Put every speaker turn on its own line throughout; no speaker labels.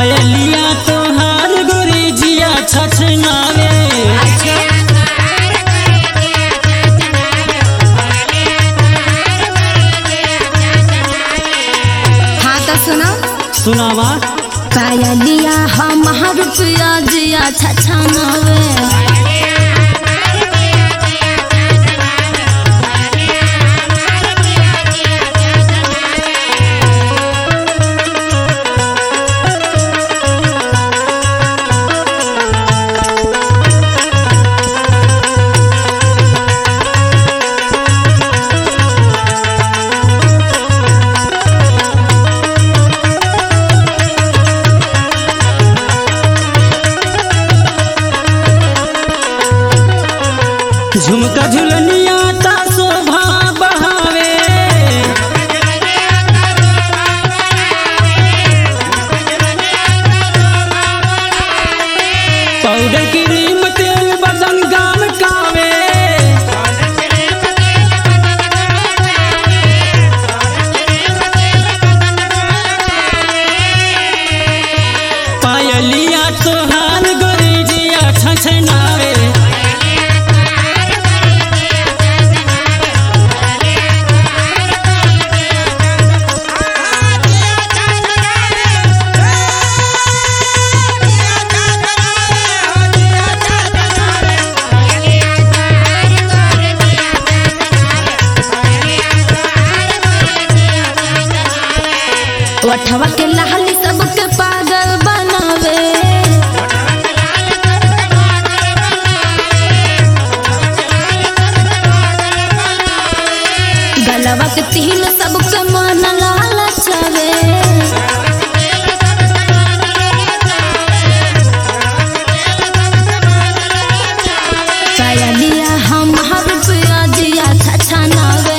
पायलिया तोहार गोरी जिया छछनावे
हाँ तो सुनो
सुनावा
पायलिया हमार रुपया जिया छछनावे
झुमका झुलनिया ता शोभा बढ़ावे पाउडर क्रीम तेल बदन गाम कावे पायलिया तोहार गोरी जिया छछनावे
वठवा के लहली सबके पागल बनावे गलवा के तिल सबके मन लालचावे पायलिया हमार रुपया जिया छछनावे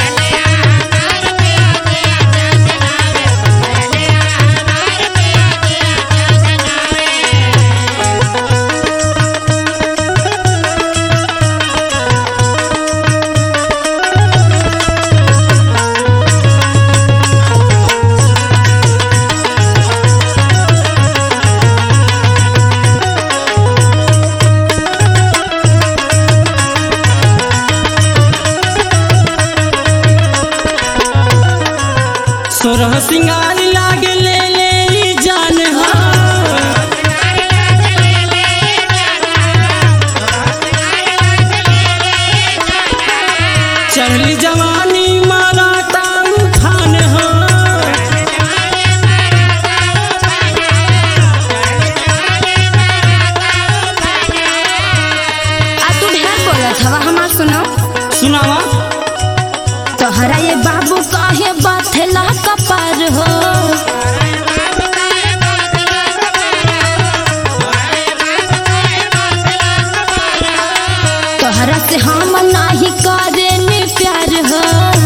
सोरह सिंगार लागे ले ले ई जान हा चढ़ली जवानी मारा ताऊ खान हा
आ तू ढेर बोलत हवा हमार सुनो
सुनावा
तोहरा ये बाबू काहे बाथेला कपार हो तोहरा से हम नाही करे ने प्यार हो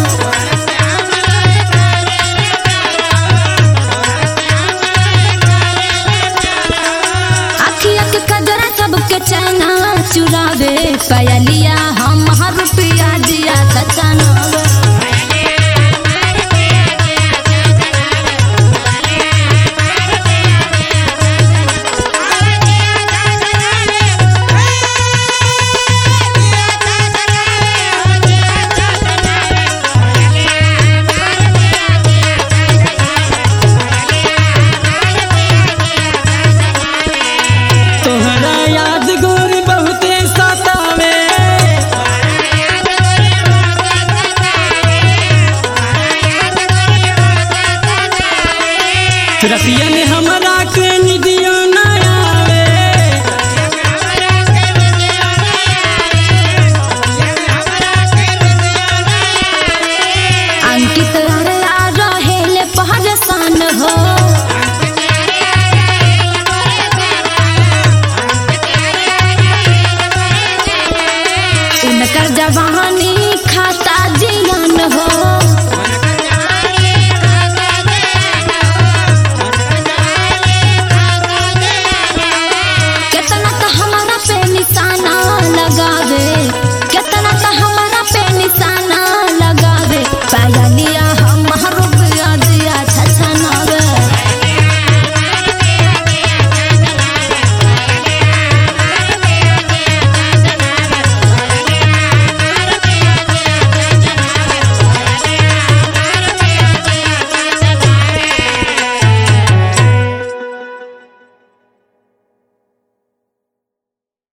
अखिया के कजरा सबके चैना चुरावे पायलिया हम रुपया जिया सचनावे
तोहरा याद गोरी बहुते सतावे रसिया ने हमर